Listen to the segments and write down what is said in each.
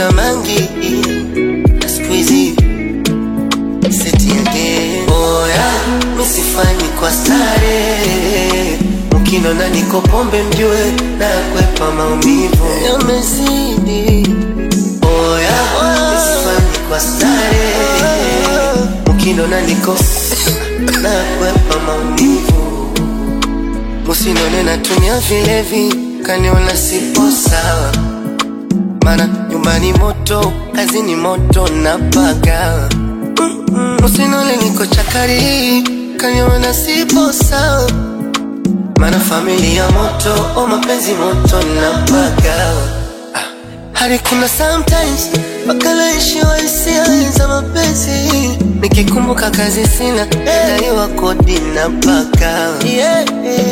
Nimeacha mangi na siku hizi seti again. Oya, misifanyi kwa stare, mkinona niko pombe mjue na kwepa maumivu yamezidi. Oya, misifanyi kwa stare, mkinona niko na kwepa maumivu Musinone natumia vilevi, kaniona sipo sawa, mana nyumbani moto, kazini moto napaga. Musinone niko chakari, kaniona sipo sawa, mana familia moto, o mapenzi moto napaga. Ah, hadi kuna sometimes mpaka naishiwa hisia za mapenzi, nikikumbuka kazi sina, daiwa kodi napaga. Yeah.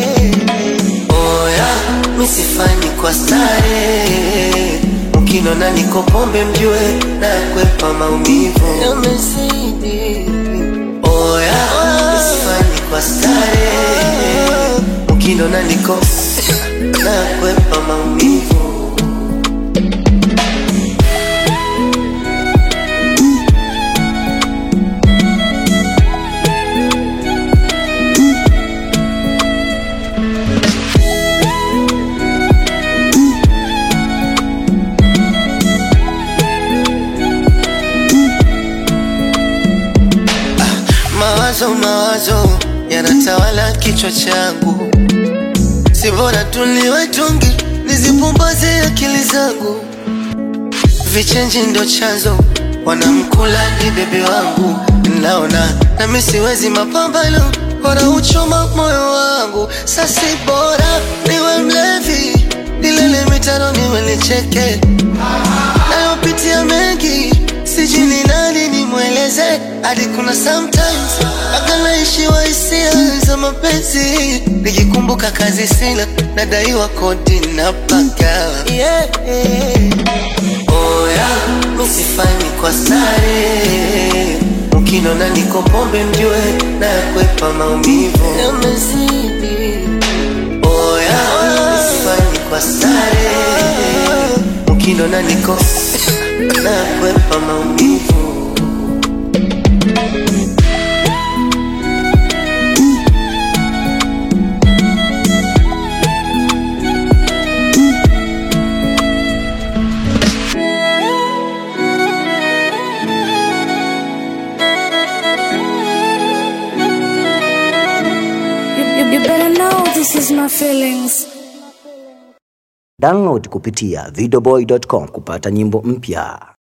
Oya, misifanyi kwa stare, mkinona niko pombe mjue na kwepa maumivu yamezidi. Oya, misifanyi kwa stare, mkinona niko na kwepa maumivu Mawazo mawazo yanatawala kichwa changu, si bora tuliwe tungi nizipumbaze akili zangu. Vichenji ndo chanzo, wanamkula ni bebe wangu, naona nami siwezi mapambano, bora uchoma moyo wangu. Sasi bora niwe mlevi, nilele mitano niwe nicheke, nayopitia mengi sijui ni nani nimweleze, hadi kuna sometimes mpaka naishiwa hisia za mapenzi, nikikumbuka kazi sina, nadaiwa kodi na paka yeah. Oya, misifanyi kwa stare, mkinona niko pombe mjue na kwepa maumivu yamezidi. Oya, misifanyi kwa stare, mkinona niko na kwepa maumivu You, you, you better know this is my feelings. Download kupitia videoboy.com kupata nyimbo mpya.